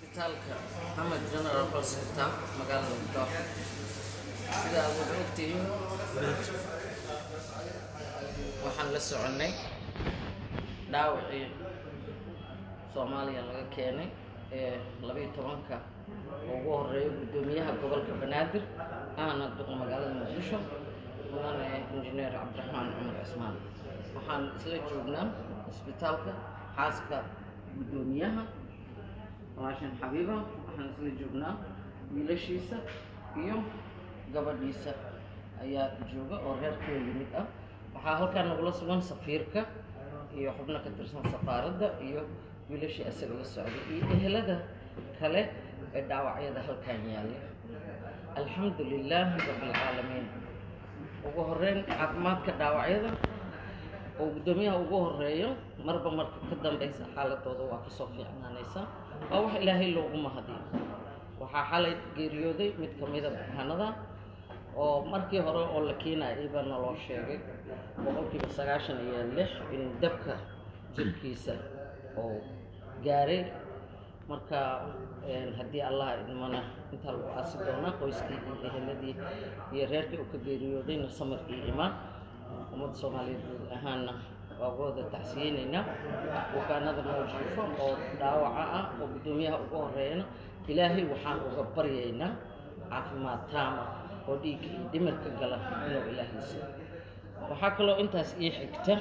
isbitaalka Mohammed General Hospital magaalada Muqdisho sida aad wada ogtihiin waxaan la soconay dhaawacii Soomaaliya laga keenay ee labiyo tobanka oo ugu horeeya guddoomiyaha gobolka Banaadir ahna duqa magaalada Muqdisho mudane injineer Cabdiraxmaan Cumar Cismaan waxaan isla joognaa isbitaalka xaaska guddoomiyaha walaashan xabiiba waxaan isla joognaa wiilashiisa iyo gabadhiisa ayaa jooga oo reerkoo yimid ah waxaa halkaa nagula sugan safiirka iyo xubno ka tirsan safaaradda iyo wiilashii isaga la socday iyo ehelada kale ee dhaawacyada halkan yaalla alxamdu lilaahi rabbilcaalamiin ugu horeyn caafimaadka dhaawacyada oo guddoomiyaha ugu horeeyo marba marka ka dambeysa xaaladooda waa kasoo fiicnaanaysa waa wax ilaahay loogu mahadiyo waxaa xalay geeriyooday mid ka mida bukaanada oo markii hore oo la keenayay baa naloo sheegay boqolkiiba sagaashan iyo lix in dabka jirkiisa oo gaaray marka haddii allah idmana intaa lagu aasi doonaa qoyskii iyo eheladii iyo reerkii uu ka geeriyoodayna samarkii imaan ummadda soomaaliyeed guud ahaanna waa wada tacsiyeynaynaa bukaanada mawjiifo oo dhaawaca ah oo guddoomiyaha ugu horeeyana ilaahay waxaan uga baryaynaa caafimaad taama oo dhiigga iyo dhimirka gala inuu ilaahay siiyo waxaa kaloo intaas ii xigta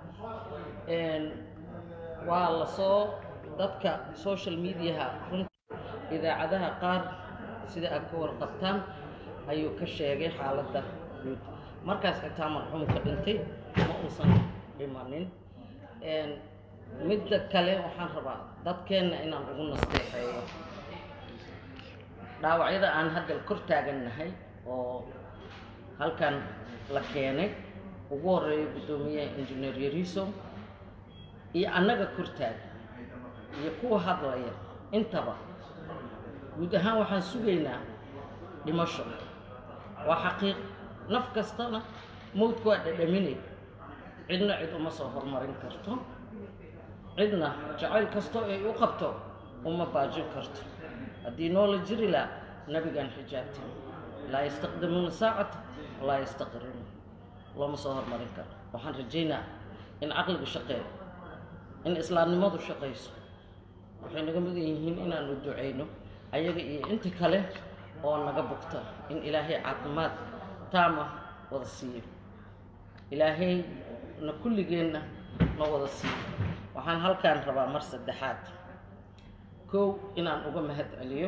waa lasoo dadka social mediaha runta idaacadaha qaar sida aad ka warqabtaan ayuu ka sheegay xaaladda guud markaas xitaa marxuumka dhintay ma uusan dhimanin midda kale waxaan rabaa dadkeenna inaan ugu nasteexeeyo dhaawacyada aan hadda kor taagannahay oo halkan la keenay ugu horeeyo guddoomiyaha injineer yariso iyo annaga kor taagan iyo kuwa hadlaya intaba guud ahaan waxaan sugaynaa dhimasho waa xaqiiq naf kastana mawdka waa dhadhaminay cidna cid uma soo horumarin karto cidna jacayl kastoo ay u qabto uma baajin karto haddii noola jiri laa nabigaan xijaabtin laa yastaqdimuuna saacata walaa yastaqrimuun looma soo horumarin karo waxaan rajaynaa in caqliga shaqeeyo in islaamnimadu shaqayso waxay naga mudan yihiin inaanu ducayno ayaga iyo inta kale oo naga bugta in ilaahay caafimaad taama wada siiyo ilaahay na kulligeenna na wada siiyo waxaan halkaan rabaa mar saddexaad kow inaan uga mahad celiyo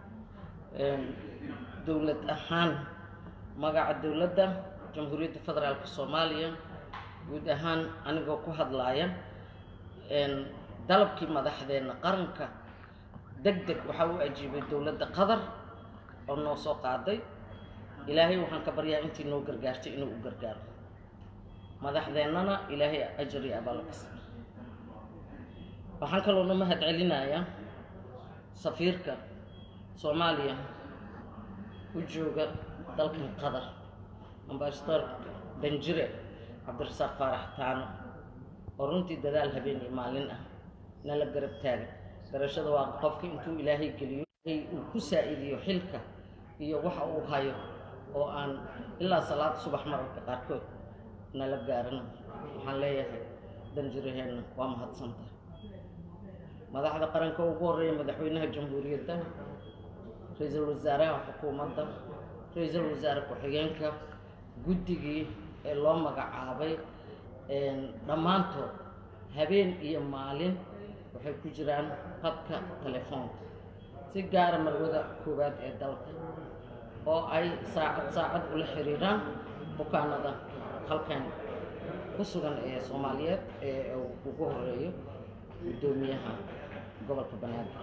dowlad ahaan magaca dowladda jamhuuriyadda federaalka soomaaliya guud ahaan anigoo ku hadlaaya dalabkii madaxdeenna qaranka deg deg waxaa u ajiibay dowladda qatar oo noo soo qaaday ilaahay waxaan ka baryaa intii noo gargaartay inuu u gargaaro madaxdeennana ilaahay ajar iyo abaal ka siiyo waxaan kaloo na mahad celinayaa safiirka soomaaliya u jooga dalkan qatar ambasador danjire cabdirasaaq faarax taano oo runtii dadaal habeen iyo maalin ah nala garab taagan garashada waa qofka intuu ilaahay geliyo uu ku saa-idiyo xilka iyo waxa uu hayo oo aan ilaa salaad subax mararka qaarkood nala gaarana waxaan leeyahay danjiraheenna waa mahadsantahay madaxda qaranka ugu horreeya madaxweynaha jamhuuriyadda ra-iisul wasaaraha xukuumadda ra-iisul wasaare ku-xigeenka guddigii ee loo magacaabay dhammaantood habeen iyo maalin waxay ku jiraan qadka telefoonka si gaara marwada koowaad ee dalka oo ay saacad saacad ula xiriiraan bukaanada halkan ku sugan ee soomaaliyeed ee ugu horeeyo guddoomiyaha gobolka banaadir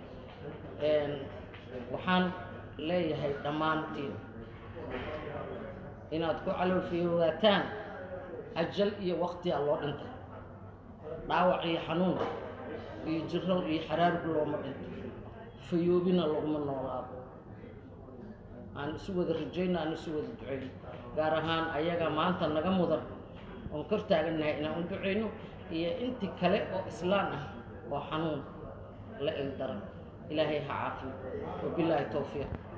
waxaan leeyahay dhammaantiin inaad ku caloolfiyowaataan ajal iyo waqtiyaa loo dhintay dhaawac iyo xanuun iyo jirow iyo xaraarug looma dhinto fayoobina laguma noolaado aan isu wada rajayno aan isu wada ducayno gaar ahaan ayaga maanta naga mudan oon kor taagannahay inaan u ducayno iyo intii kale oo islaan ah oo xanuun la ildaran ilaahay ha caafiyo wabilaahi towfiiq